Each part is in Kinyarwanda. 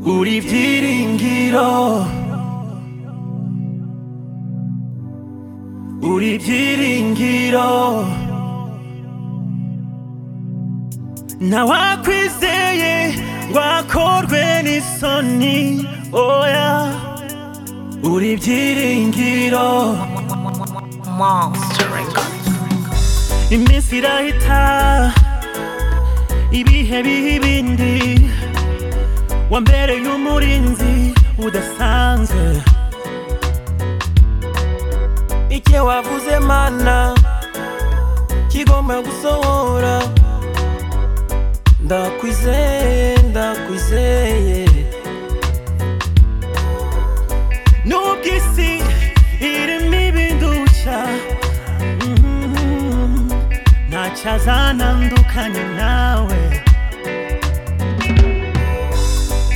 우리 비링기로 우리 비링기로 나와 퀴즈에 와콜웬 있었니 오야 우리 비링기로 미스라이타 이비해비빈디 완벨의 유물인지 우대상세 icyo wavuze mana kigomba gusohora ndakwizeye ndakwizeye nubwo isi irimo ibindusha mhm, ntacyo azanandukanya nawe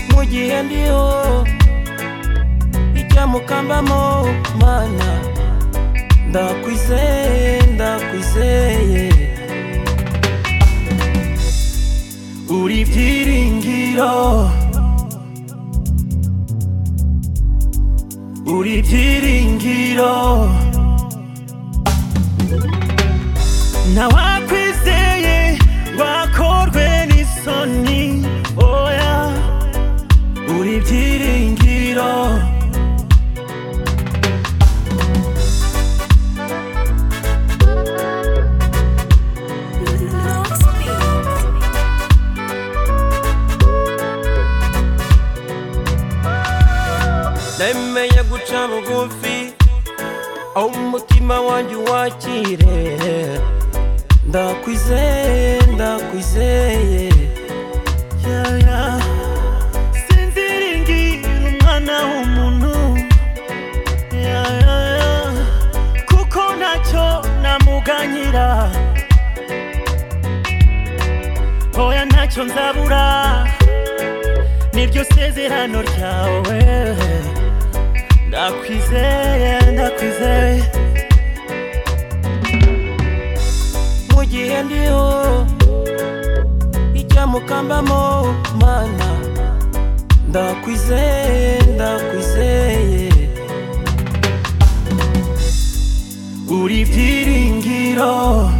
mu gihe ndiho icyamukambamo mana ndakwizeye ndakwizeye 우리 비링기로 우리 비링기로 나와 퀴즈에 와콜웬 있었니 오야 우리 비링기로 nemeye guca bugufi aho umutima wanjye uwakire ndakwizeye ndakwizeye 야야 sinziringira umwana w'umuntu 야야야 kuko ntacyo namuganyira oya ntacyo nzabura niryo sezerano ryawe ndakwizeye ndakwizeye mu gihe ndiho icyamukambamo mana ndakwizeye ndakwizeye 우리 비링기로